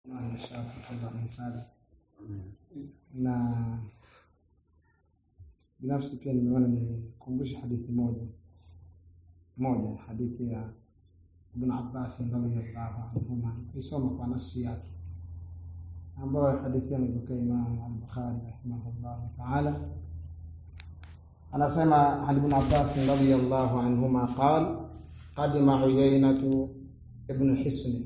Inshallah mfadhi na binafsi pia nimeona nikumbushe hadithi moja moja hadithi ya Ibn Abbas radhiyallahu anhuma isoma kwa nafsi yake ambayo hadithi amepokea Imam al-Bukhari rahimahullah ta'ala anasema عن ابن عباس رضي الله عنهما قال قدم عيينة ابن حسن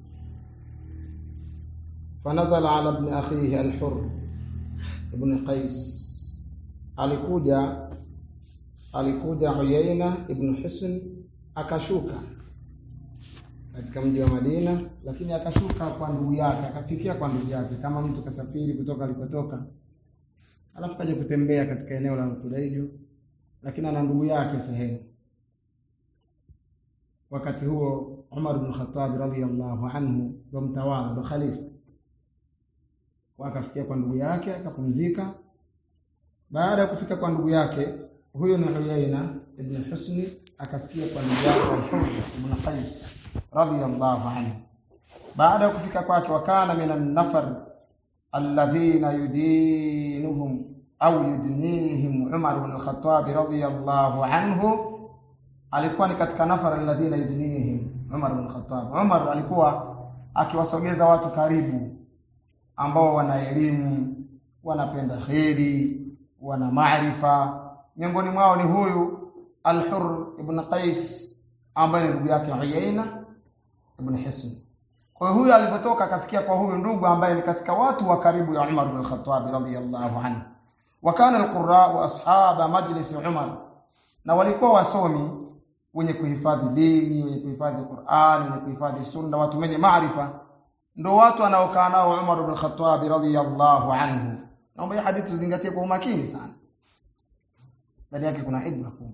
فنزل على ابن أخيه الحر ابن قيس alikuja alikuja Uyaina ibn Hisn akashuka katika mji wa Madina, lakini akashuka kwa ndugu yake, akafikia kwa ndugu yake, kama mtu kasafiri kutoka alikotoka, alafu kaja kutembea katika eneo la Kudaiju, lakini ana ndugu yake sehemu. Wakati huo Umar ibn Khattab radhiyallahu anhu ndo mtawala, ndo khalifa, akafikia kwa ndugu yake akapumzika baada ya kufika kwa ndugu yake huyo ni Uyaina ibn Husni akafikia kwa ndugu yake Al-Hurr ibn Qais radiyallahu anhu baada ya kufika kwake wakana minan nafar alladhina yudinuhum au yudnihim Umar ibn al-Khattab radiyallahu anhu alikuwa ni katika nafar alladhina yudnihim Umar ibn al-Khattab Umar alikuwa akiwasogeza watu karibu ambao wana elimu wanapenda kheri wana maarifa miongoni mwao ni huyu Al-Hurr ibn Qais ambaye ni ndugu yake Uyaina ibn Hisn. Kwa hiyo huyu alipotoka akafikia kwa huyu ndugu ambaye ni katika watu wa karibu ya Umar ibn Khattab radhiyallahu anhu. Wa kana al-qurra wa ashaba majlis Umar. Na walikuwa wasomi wenye kuhifadhi dini, wenye kuhifadhi Qur'an, wenye kuhifadhi sunna, watu wenye maarifa. Ndio watu anaokaa nao Umar ibn Khattab radhiyallahu anhu. Naomba hii hadithi uzingatie kwa umakini sana. Ndani yake kuna ibra kubwa.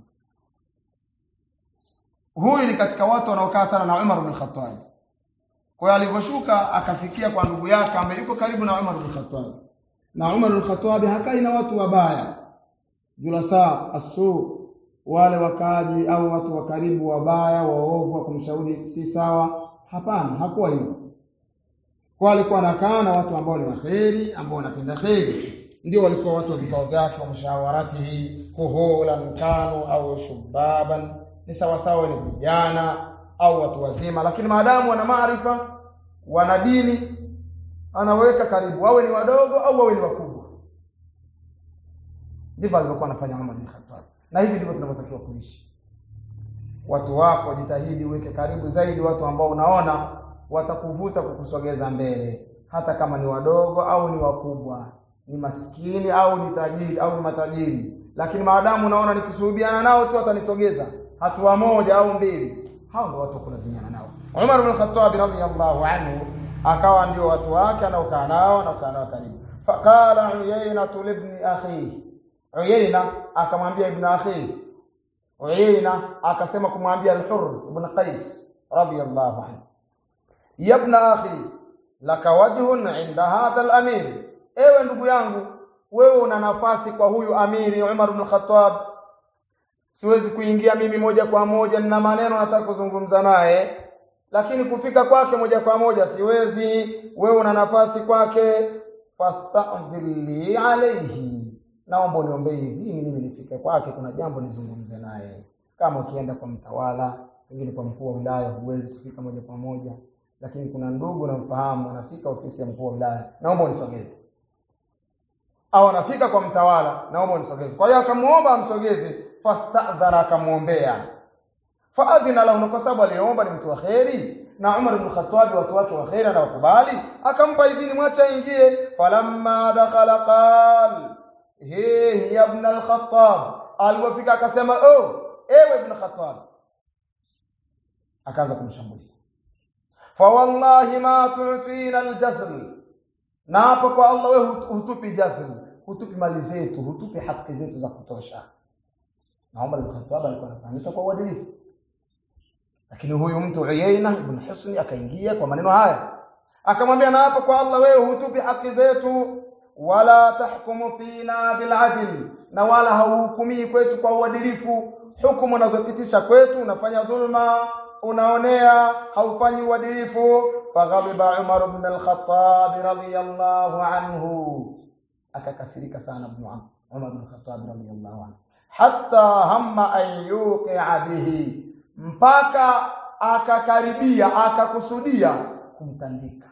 Huyu ni katika watu wanaokaa sana na Umar ibn Khattab. Kwa hiyo alivyoshuka akafikia kwa ndugu yake ambaye yuko karibu na Umar ibn Khattab. Na Umar ibn Khattab hakai na watu wabaya. Julasa asu wale wakaji au watu wa karibu wabaya waovu wa kumshauri si sawa. Hapana, hakuwa hivyo. Kwa alikuwa anakaa na watu ambao ni waheri, ambao wanapenda kheri. Ndio walikuwa watu wa vikao vyake wa mshawaratihi, kuhola mkano au shubaban, ni sawa sawa ni vijana au watu wazima, lakini maadamu wana maarifa, wana dini, anaweka karibu, wawe ni wadogo au wawe ni wakubwa. Ndivyo alivyokuwa anafanya Umar bin Khattab, na hivi ndivyo tunavyotakiwa kuishi. Watu wako jitahidi uweke karibu zaidi watu ambao unaona watakuvuta kukusogeza mbele, hata kama ni wadogo au ni wakubwa, ni maskini au ni tajiri au ni matajiri, lakini maadamu unaona nikisuhubiana nao tu watanisogeza hatua moja au mbili, hao ndio watu kulazimiana nao. Umar bin Khattab radhiyallahu anhu akawa ndio watu wake anaokaa nao anaokaa nao karibu. Faqala Uyayna libni akhi, Uyayna akamwambia ibn akhi, Uyayna akasema kumwambia Al-Hurr ibn Qais radhiyallahu anhu ya ibn akhi laka wajhun inda hadha al-amir ewe ndugu yangu wewe una nafasi kwa huyu amiri Umar ibn Khattab siwezi kuingia mimi moja kwa moja nina maneno nataka kuzungumza naye lakini kufika kwake moja kwa moja siwezi wewe una nafasi kwake fasta'dhilli alayhi naomba niombe idhini mimi nifike kwake kuna jambo nizungumze naye kama ukienda kwa mtawala pengine kwa mkuu wa wilaya huwezi kufika moja kwa moja lakini kuna ndugu namfahamu anafika ofisi ya mkuu wa wilaya naomba unisogeze au anafika kwa mtawala naomba unisogeze kwa hiyo akamuomba amsogeze fastadhara akamuombea faadhina lahu kwa sababu aliomba ni mtu wa kheri na Umar ibn Khattab watu wake wa kheri na wakubali akampa idhini mwacha aingie falamma dakhala qal he ya ibn al-Khattab alipofika akasema oh ewe ibn Khattab akaanza kumshambulia fawallahi ma tu'tina aljazl na hapo kwa Allah wewe hutupi jazl hutupi mali zetu hutupi haki zetu za kutosha na Umar ibn Khattab alikuwa anafahamika kwa uadilifu lakini huyu mtu Uyaina ibn Husni akaingia kwa maneno haya akamwambia na hapo kwa Allah wewe hutupi haki zetu wala tahkumu fina bil adl na wala hauhukumii kwetu kwa uadilifu hukumu unazopitisha kwetu unafanya dhulma unaonea haufanyi uadilifu faghadiba Umar ibn al-Khattab radiyallahu anhu akakasirika sana ibn Umar ibn al-Khattab radiyallahu anhu hatta hamma an yuqi'a bihi mpaka akakaribia akakusudia kumtandika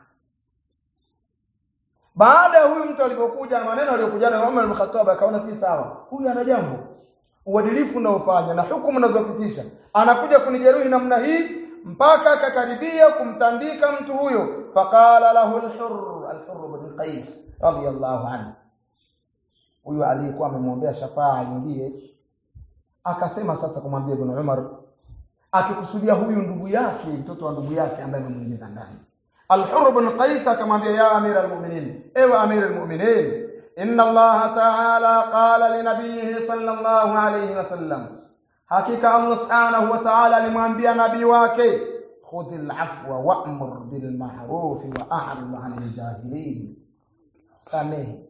baada ya huyu mtu alipokuja na maneno aliyokuja na Umar ibn Khattab akaona si sawa huyu ana jambo uadilifu unaofanya na hukumu unazopitisha anakuja kunijeruhi namna hii mpaka akakaribia kumtandika mtu huyo faqala lahu al-hurr al-hurr ibn qais radiyallahu anhu huyu aliyekuwa amemwombea shafaa aingie akasema sasa kumwambia ibn Umar akikusudia huyu ndugu yake mtoto wa ndugu yake ambaye amemuingiza ndani Al-Hurr ibn Qais akamwambia ya Amir al-Mu'minin ewe Amir al-Mu'minin inna Allah ta'ala qala li nabiyhi sallallahu alayhi wasallam hakika Allah subhanahu wa ta'ala alimwambia nabii wake khudhil afwa wa'mur bil ma'ruf wa a'rid 'anil jahilin samehe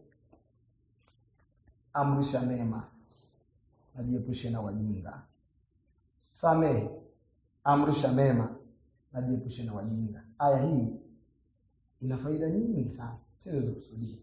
amrisha mema najiepushe na wajinga samehe amrisha mema najiepushe na wajinga aya hii ina faida nyingi sana siwezi kusudia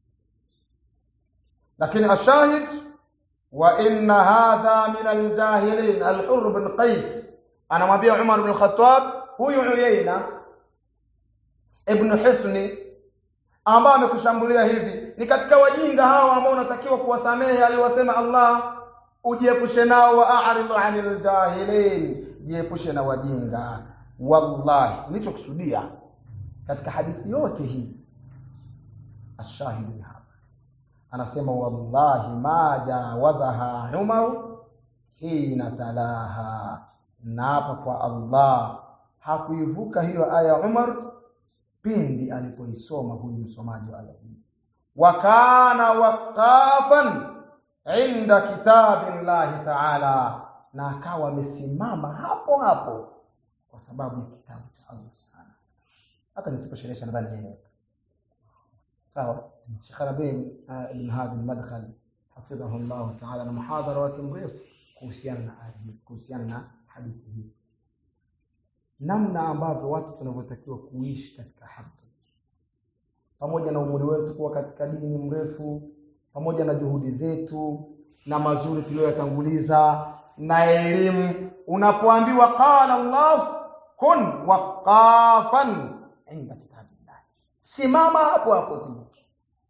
lakini ashahid wa inna hadha min aljahilin al-hurr bin qais anamwambia Umar bin Khattab huyu Uyayna ibn Hisni ambao amekushambulia hivi ni katika wajinga hao ambao unatakiwa kuwasamehe aliwasema Allah ujiepushe nao wa a'ridu 'anil jahilin jiepushe na wajinga wallahi nilichokusudia katika hadithi yote hii ashahidi ni hapa anasema wallahi ma jawazaha Umar hina talaha na hapa kwa Allah hakuivuka hiyo aya Umar pindi alipoisoma huyu msomaji wa aya hii wa kana waqafan inda kitabillahi ta'ala na akawa amesimama hapo hapo kwa sababu ya kitabu cha Allah subhanahu hata nisiposherehesha nadhani nieleweka sawa Sheikh Rabi ibn Hadi al-Madkhal hafidhahu Allah ta'ala na muhadhara wake mrefu kuhusiana na kuhusiana na hadithi hii namna ambavyo watu tunavyotakiwa kuishi katika haki pamoja na umri wetu kuwa katika dini mrefu pamoja na juhudi zetu na mazuri tuliyoyatanguliza na elimu unapoambiwa qala Allah kun waqafan inda kitabillah simama hapo hapo zibuki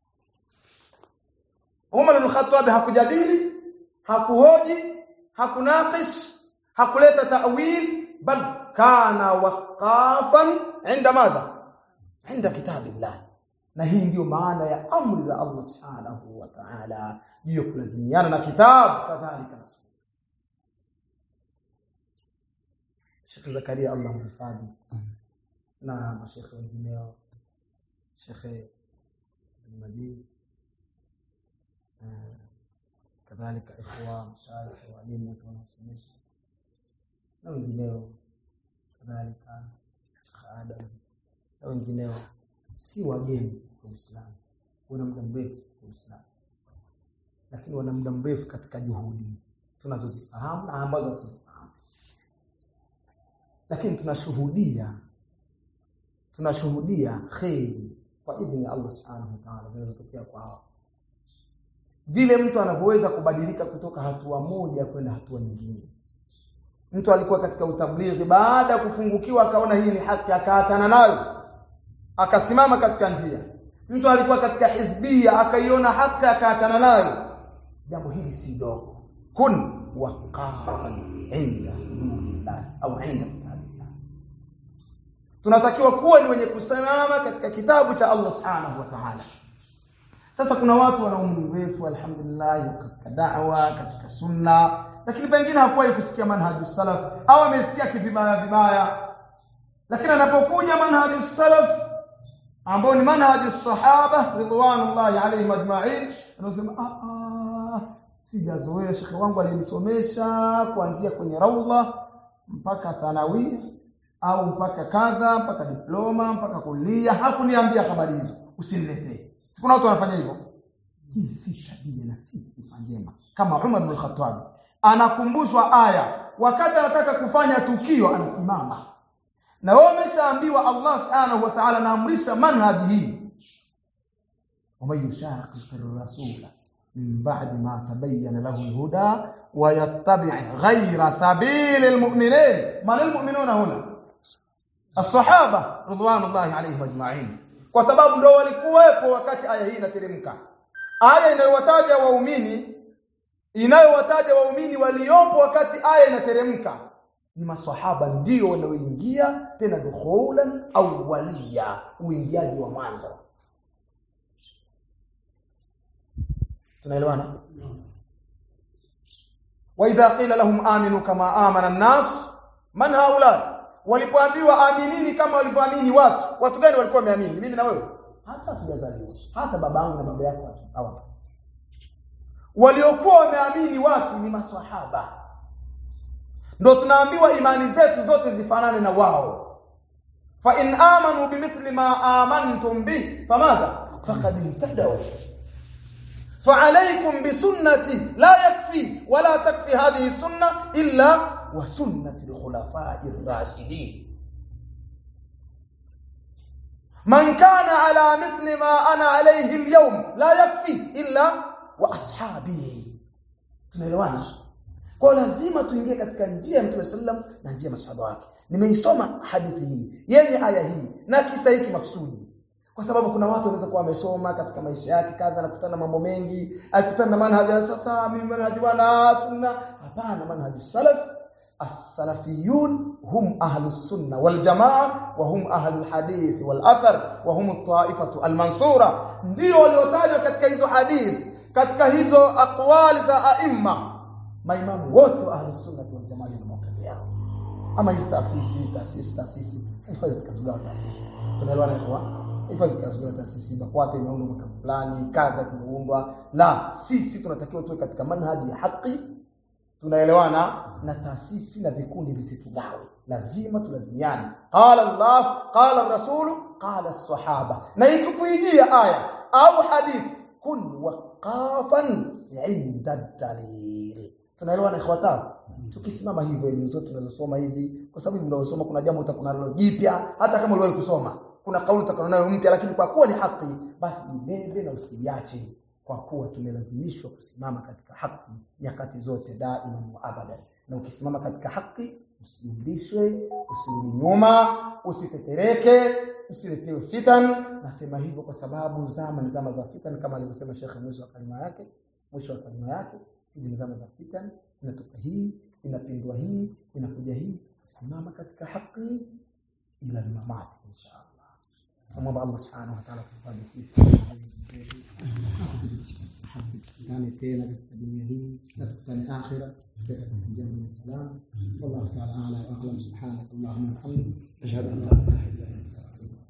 Umar ibn Khattab hakujadili hakuhoji hakunaqish hakuleta ta'wil bal kana waqafan inda madha inda kitabillah na hii ndiyo maana ya amri za Allah subhanahu wa ta'ala juu ya kulazimiana na kitabu kadhalika na sunna Sheikh Zakaria Allah mhifadhi na mashekhe wengineo Sheikh Majid kadhalika ikhwa mashaikh walimu wanaosomesha na wengineo kadhalika Sheikh Adam na wengineo si wageni katika Uislamu wana muda mrefu katika Uislamu lakini wana muda mrefu katika juhudi tunazozifahamu na ambazo hatuzifahamu lakini tunashuhudia tunashuhudia kheri kwa idhini ya Allah subhanahu wa ta'ala zinazotokea kwa hao vile mtu anavyoweza kubadilika kutoka hatua moja kwenda hatua nyingine mtu alikuwa katika utablighi baada ya kufungukiwa akaona hii ni haki akaachana nayo akasimama katika njia mtu alikuwa katika hizbia akaiona haki akaachana nayo jambo hili si dogo kun waqafan inda hududillah au inda kitabillah tunatakiwa kuwa ni wenye kusimama katika kitabu cha Allah subhanahu wa ta'ala sasa kuna watu wana umri mrefu alhamdulillah katika da'wa katika sunna lakini pengine hakuwahi kusikia manhaju salaf au amesikia kivibaya vibaya lakini anapokuja manhaju salaf ambao ni manhaju sahaba ridwanullahi alayhim ajma'in anasema ah ah sijazoea shekhe wangu alinisomesha kuanzia kwenye raudha mpaka thanawia au mpaka kadha mpaka diploma mpaka kulia hakuniambia habari hizo usiniletee kuna watu wanafanya hivyo hii si tabia na si sifa njema kama Umar bin Khattab anakumbushwa aya wakati anataka kufanya tukio anasimama na wewe umeshaambiwa Allah subhanahu wa ta'ala anaamrisha manhaji hii ومن يشاقق الرسول من بعد ما تبين له الهدى ويتبع غير سبيل المؤمنين من المؤمنون هنا الصحابه رضوان الله عليهم اجمعين kwa sababu ndio walikuwepo wakati aya hii inateremka aya inayowataja waumini inayowataja waumini waliopo wakati aya inateremka ni maswahaba ndio wanaoingia tena dukhulan au waliya uingiaji wa mwanzo tunaelewana wa idha qila lahum aminu kama amana an-nas man haula walipoambiwa aminini kama walivyoamini watu watu gani walikuwa wameamini mimi na wewe hata hatujazaliwa hata babangu na baba yako hawapo waliokuwa wameamini watu ni maswahaba ndo tunaambiwa imani zetu zote zifanane na wao fa in amanu bimithli ma amantum bi famadha faqad ihtadaw فعليكم بسنتي لا يكفي ولا تكفي هذه السنة إلا وسنة الخلفاء الراشدين من كان على مثل ما أنا عليه اليوم لا يكفي إلا وأصحابي tunaelewana kwa lazima tuingie katika njia ya Mtume sallam na njia ya masahaba wake nimeisoma hadithi hii yenye aya hii na kisa hiki maksudi kwa sababu kuna watu wanaweza kuwa wamesoma katika maisha yake kadha na kutana mambo mengi akikutana na manhaji sasa mimi manhaji wana sunna hapana manhaji salaf as-salafiyun hum ahlu sunna wal jamaa wa hum ahlu hadith wal athar wa hum at-ta'ifatu al-mansura ndio waliotajwa katika hizo hadith katika hizo aqwali za aimma maimamu wote ahlu sunna wal jamaa ni mawqif yao ama hizi taasisi taasisi taasisi hifadhi tukatugawa taasisi tunaelewana kwa hifadhi katika taasisi BAKWATA imeundwa mwaka fulani kadha kimeundwa la sisi tunatakiwa tuwe katika manhaji ya haki tunaelewana na taasisi na vikundi visitugawe lazima tulazimiane qala Allah qala rasul qala as-sahaba na ikikuijia aya au hadith kun waqafan inda dalil tunaelewana ikhwata tukisimama hivyo elimu zote tunazosoma hizi kwa sababu mnaosoma kuna jambo utakuna nalo jipya hata kama uliwahi kusoma kuna kauli utakayonayo mpya lakini kwa kuwa ni haki basi ibebe na usiache kwa kuwa tumelazimishwa kusimama katika haki nyakati zote daima wa abadan na ukisimama katika haki usiulishwe usirudi nyuma usitetereke usiletewe fitan nasema hivyo kwa sababu zama ni zama za fitan kama alivyosema Sheikh mwisho wa kalima yake mwisho wa kalima yake hizi ni zama za fitan inatoka hii inapindwa hii inakuja hii simama katika haki ila mamati inshallah tumwomba Allah subhanahu wa ta'ala tufanye sisi tukutane tena katika dunia hii na tukutane akhira katika jambo la salam wallahu ta'ala a'lam subhanak allahumma wa bihamdik ashhadu an la ilaha illa anta astaghfiruka